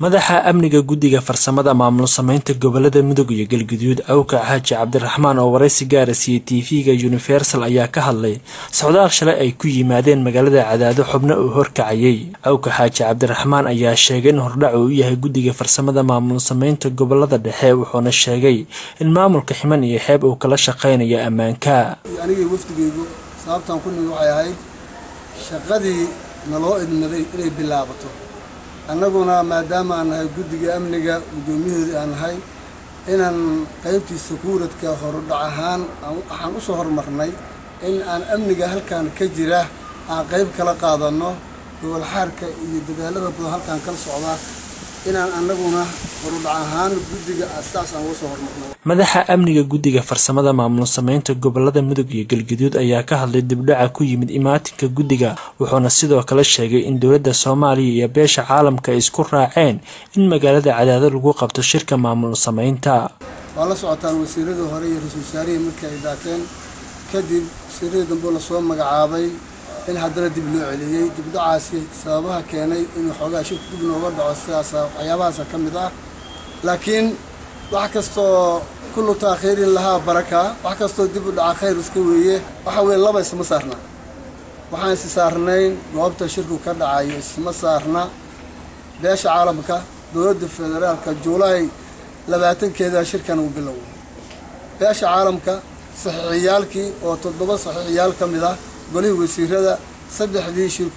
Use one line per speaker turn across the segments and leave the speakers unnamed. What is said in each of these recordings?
madaxa amniga guddiga farsamada maamul sameynta gobolada mudug iyo galguduud awka xaaji cabdiraxmaan oo waraysi gaara siiyey tv-ga universal ayaa ka hadlay socdaal shalay ay ku yimaadeen magaalada cadaado xubno uu horkacayay awka xaaji cabdiraxmaan ayaa sheegay in hordhac uu u yahay guddiga farsamada maamul sameynta gobolada dhexe wuxuuna sheegay in maamulka ximan iyo xeeb uu kala shaqeynayo ammaanka
anigii wafdigeygu sababtaan ku nimid waxay ahayd shaqadii naloo idmaday inay bilaabato annaguna maadaama aan nahay guddiga amniga guddoomiyahoodii aan nahay inaan qaybtii sakuuradka horudhac ahaan waxaan u soo hormarnay in aan amniga halkan ka jira aan qayb kala qaadanno gobolxaarka iyo dadaalada badan halkaan kala socda inaan annaguna horudhac ahaan guddiga saas aan uga soo hormarno
madaxa amniga guddiga farsamada maamul sameynta gobolada mudug iyo galguduud ayaa ka hadlay dibdhaca ku yimid imaatinka guddiga wuxuuna sidoo kale sheegay in dowladda soomaaliya iyo beesha caalamka ay isku raaceen in magaalada cadaado lagu qabto shirka maamul sameynta
waa la socotaan wasiiradii hore iyo ra-isul wasaarihii markii ay daateen kadib wasiiradii dambe lasoo magacaabay in haddana dib loo celiyey dibdhacaasi sababaha keenay inuu xoogaa shirku dib nooga dhaco sidaasa waxyaabahaasa ka mid ah laakiin wax kastoo kullu taakhiirin lahaa baraka wax kastoo dib u dhaca khayr iska weeye waxa weeye laba isma saarna waxaan isi saarnayn goobta shirku ka dhacayo isma saarna beesha caalamka dowladda federaalka juulaay labaatankeeda shirkan uu biloway beesha caalamka saxiixiyaalkii oo toddoba saxiixiyaal ka mid ah golihii wasiirada saddexdii shirku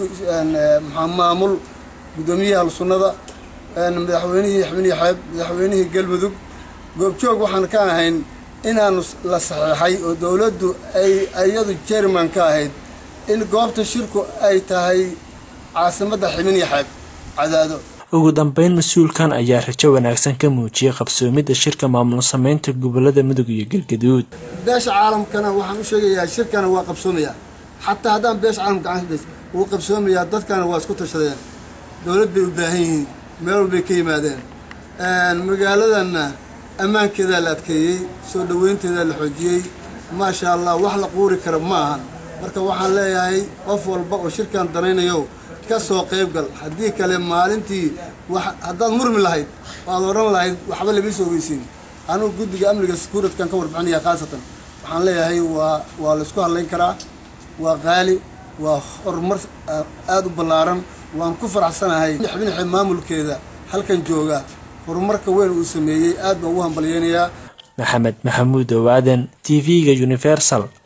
maamul guddoomiyaha sunnada madaxweynihii xibnihi xeeb madaxweynihii galmudug goobjoog waxaan ka ahayn inaanu la saxiixay oo dowladdu ay iyadu jerman ka ahayd in goobta shirku ay tahay caasimadda xibnihi xeeb cadaado
ugu dambeyn mas-uulkan ayaa rajo wanaagsan ka muujiyey qabsoomidda shirka maamul sameynta gobolada mudug iyo galgaduud
beesha caalamkana waxaan u sheegayaa shirkana waa qabsoomayaa xataa haddaan beesha caalamka gacansidays wuu qabsoomayaa dadkana waa isku tashadeen dowlad bay u baahan yihiin meel walbay ka yimaadeen magaaladanna ammaankeedaa la adkeeyey soo dhoweynteedaa la xoojiyey maasha allah wax la quuri kara ma ahan marka waxaan leeyahay qof walba oo shirkan danaynayo ka soo qayb gal haddii kale maalintii haddaad murmi lahayd waad odhan lahayd waxba lama soo ogeysiin anugu guddiga amniga sakuuradkan ka warbixinaya khaasatan waxaan leeyahay waa waa laysku hadlayn karaa waa qaali waa horumar aada u ballaaran waan ku faraxsanahay xibinxe maamulkeeda halkan jooga horumarka weyn uu sameeyey aad baan ugu hambalyeynayaa
maxamed maxamuud owaaden t v-ga universal